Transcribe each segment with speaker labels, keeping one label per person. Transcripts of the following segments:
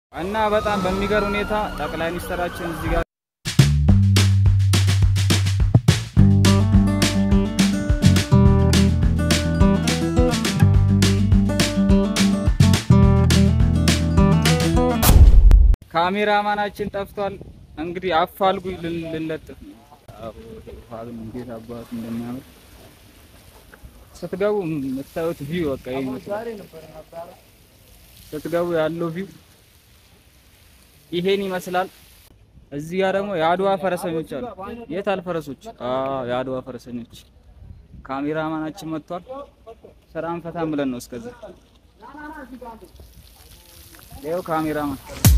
Speaker 1: እና በጣም በሚገርም ሁኔታ ጠቅላይ ሚኒስትራችን እዚህ ጋር ካሜራማናችን ጠፍቷል። እንግዲህ አፋልጉኝ ልን- ልንለጥፍ ነው። አሁን እንዴት አባቱ እንደሚያምር ስትገቡ የምታዩት ቪው በቃ ይሄ ይመስላል። ስትገቡ ያለው ቪው ይሄን ይመስላል። እዚህ ጋር ደግሞ የአድዋ ፈረሰኞች አሉ። የት አል ፈረሶች? አዎ የአድዋ ፈረሰኞች። ካሜራማናችን መጥቷል። ስራን ፈታን ብለን ነው እስከዚህ። ይኸው ካሜራማን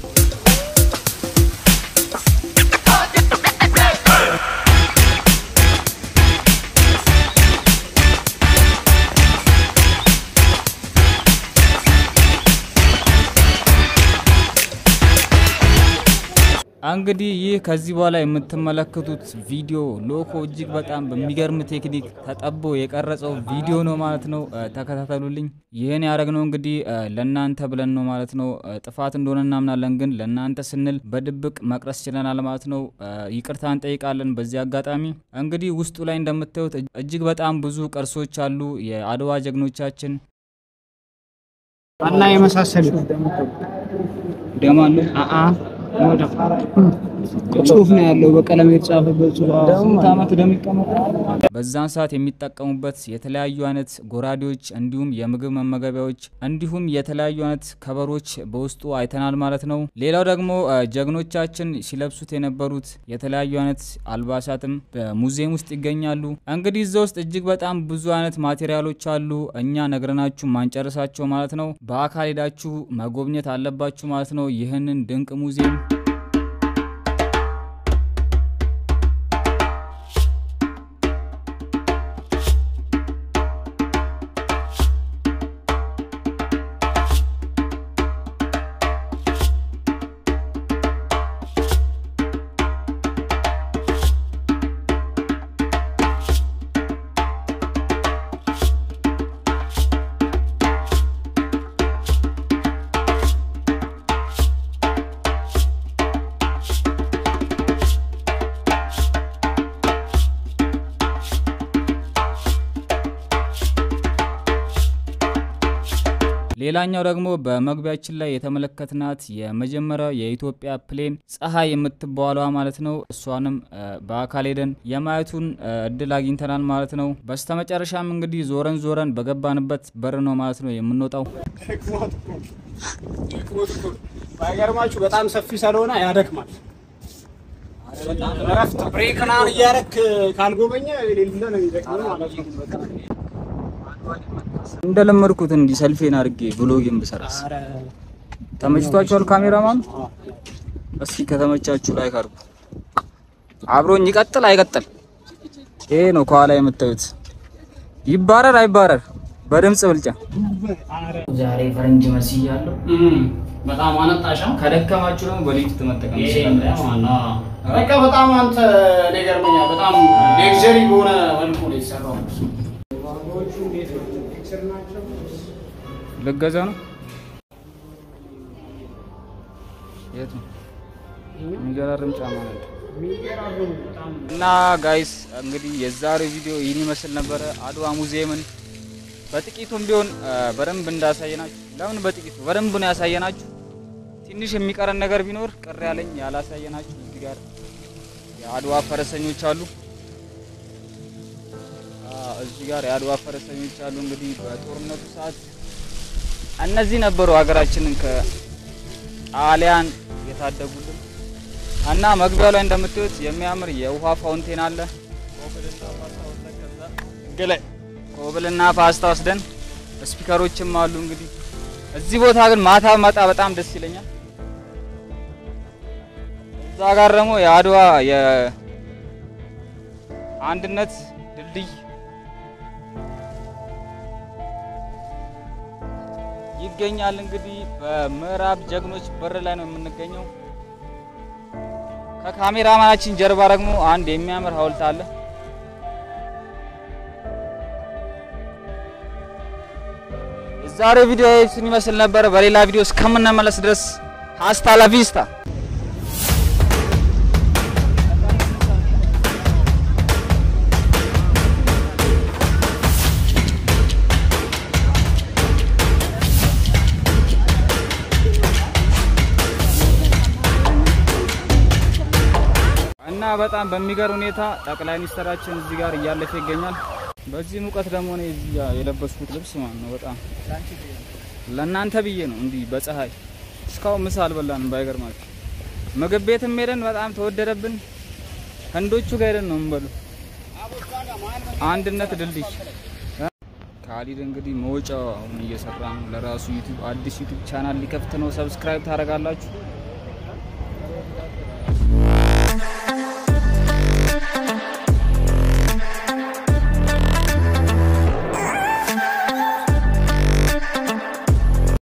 Speaker 1: እንግዲህ ይህ ከዚህ በኋላ የምትመለከቱት ቪዲዮ ሎኮ እጅግ በጣም በሚገርም ቴክኒክ ተጠቦ የቀረጸው ቪዲዮ ነው ማለት ነው። እ፣ ተከታተሉልኝ። ይህን ያደረግነው እንግዲህ እ፣ ለእናንተ ብለን ነው ማለት ነው። እ፣ ጥፋት እንደሆነ እናምናለን፣ ግን ለእናንተ ስንል በድብቅ መቅረስ ችለናል ማለት ነው። እ፣ ይቅርታ እንጠይቃለን። በዚህ አጋጣሚ እንግዲህ ውስጡ ላይ እንደምታዩት እጅ- እጅግ በጣም ብዙ ቅርሶች አሉ። የአድዋ ጀግኖቻችን
Speaker 2: እና የመሳሰሉ
Speaker 1: ደማሉ
Speaker 2: ጽሁፍ ነው ያለው በቀለም የተጻፈበት ጽሁፍ።
Speaker 1: ስንት ዓመት እንደሚቀመጥ በዛን ሰዓት የሚጠቀሙበት የተለያዩ አይነት ጎራዴዎች እንዲሁም የምግብ መመገቢያዎች እንዲሁም የተለያዩ አይነት ከበሮች በውስጡ አይተናል ማለት ነው። ሌላው ደግሞ እ፣ ጀግኖቻችን ሲለብሱት የነበሩት የተለያዩ አይነት አልባሳትም በሙዚየም ውስጥ ይገኛሉ። እንግዲህ እዛ ውስጥ እጅግ በጣም ብዙ አይነት ማቴሪያሎች አሉ። እኛ ነግረናችሁ ማንጨርሳቸው ማለት ነው። በአካል ሄዳችሁ መጎብኘት አለባችሁ ማለት ነው ይህንን ድንቅ ሙዚየም ሌላኛው ደግሞ በመግቢያችን ላይ የተመለከትናት የመጀመሪያው የኢትዮጵያ ፕሌን ፀሐይ የምትባለዋ ማለት ነው። እሷንም እ፣ በአካል ሄደን የማየቱን እ፣ እድል አግኝተናል ማለት ነው። በስተመጨረሻም እንግዲህ ዞረን ዞረን በገባንበት በር ነው ማለት ነው የምንወጣው።
Speaker 2: ባይገርማችሁ በጣም ሰፊ ስለሆነ ያደክማል። እረፍት ብሬክ ምናምን እያደረክ ካልጎበኘ ሌለ ነው የሚደክመው ማለት ነው።
Speaker 1: እንደለመድኩት እንዲህ ሰልፌን አድርጌ ብሎግን ብሰራስ ተመችቷችኋል? ካሜራማን እስኪ ከተመቻችሁ ላይክ አድርጉ። አብሮኝ ይቀጥል አይቀጥል? ይሄ ነው ከኋላ የምታዩት። ይባረር አይባረር በድምጽ ብልጫ። ዛሬ ፈረንጅ መስያለሁ።
Speaker 2: በጣም አነጣሻ
Speaker 1: ከደከማችሁ ደግሞ በሊፍት መጠቀም
Speaker 2: ይሄ
Speaker 1: ትችላላችሁ።
Speaker 2: በቃ በጣም አንተ እኔ ገርመኛል። በጣም ሌክዠሪ በሆነ መልኩ ነው የተሰራው።
Speaker 1: ልገዛ ነው። የት ነው? የሚገራርም ጫማ ነው። እና ጋይስ እንግዲህ የዛሬው ቪዲዮ ይህን ይመስል ነበረ። አድዋ ሙዚየምን በጥቂቱም ቢሆን አ፣ በደንብ እንዳሳየናችሁ። ለምን በጥቂቱ በደንብ ነው ያሳየናችሁ። ትንሽ የሚቀረን ነገር ቢኖር ቅር ያለኝ ያላሳየናችሁ እዚህ ጋር የአድዋ ፈረሰኞች አሉ። አ፣ እዚህ ጋር የአድዋ ፈረሰኞች አሉ። እንግዲህ በጦርነቱ ሰዓት እነዚህ ነበሩ ሀገራችንን ከጣሊያን የታደጉልን እና መግቢያው ላይ እንደምታዩት የሚያምር የውሃ ፋውንቴን አለ። ኮብልና ፓስታ ወስደን ስፒከሮችም አሉ። እንግዲህ እዚህ ቦታ ግን ማታ መጣ በጣም ደስ ይለኛል። እዛ ጋር ደግሞ የአድዋ የአንድነት ድልድይ ይገኛል። እንግዲህ በምዕራብ ጀግኖች በር ላይ ነው የምንገኘው። ከካሜራማናችን ጀርባ ደግሞ አንድ የሚያምር ሐውልት አለ። የዛሬው ቪዲዮ ይህን ይመስል ነበር። በሌላ ቪዲዮ እስከምንመለስ ድረስ ሀስታ ላቪስታ እና በጣም በሚገርም ሁኔታ ጠቅላይ ሚኒስትራችን እዚህ ጋር እያለፈ ይገኛል። በዚህ ሙቀት ደግሞ እኔ እዚህ ጋር የለበስኩት ልብስ ማለት ነው በጣም ለእናንተ ብዬ ነው እንዲህ በፀሐይ እስካሁን ምሳ አልበላንም። ባይገርማችሁ ምግብ ቤትም ሄደን በጣም ተወደደብን። ህንዶቹ ጋር ሄደን ነው የምንበሉ። አንድነት ድልድይ ካሊድ እንግዲህ መውጫው አሁን እየሰራ ነው። ለራሱ ዩቲዩብ አዲስ ዩቲዩብ ቻናል ሊከፍት ነው። ሰብስክራይብ ታደርጋላችሁ።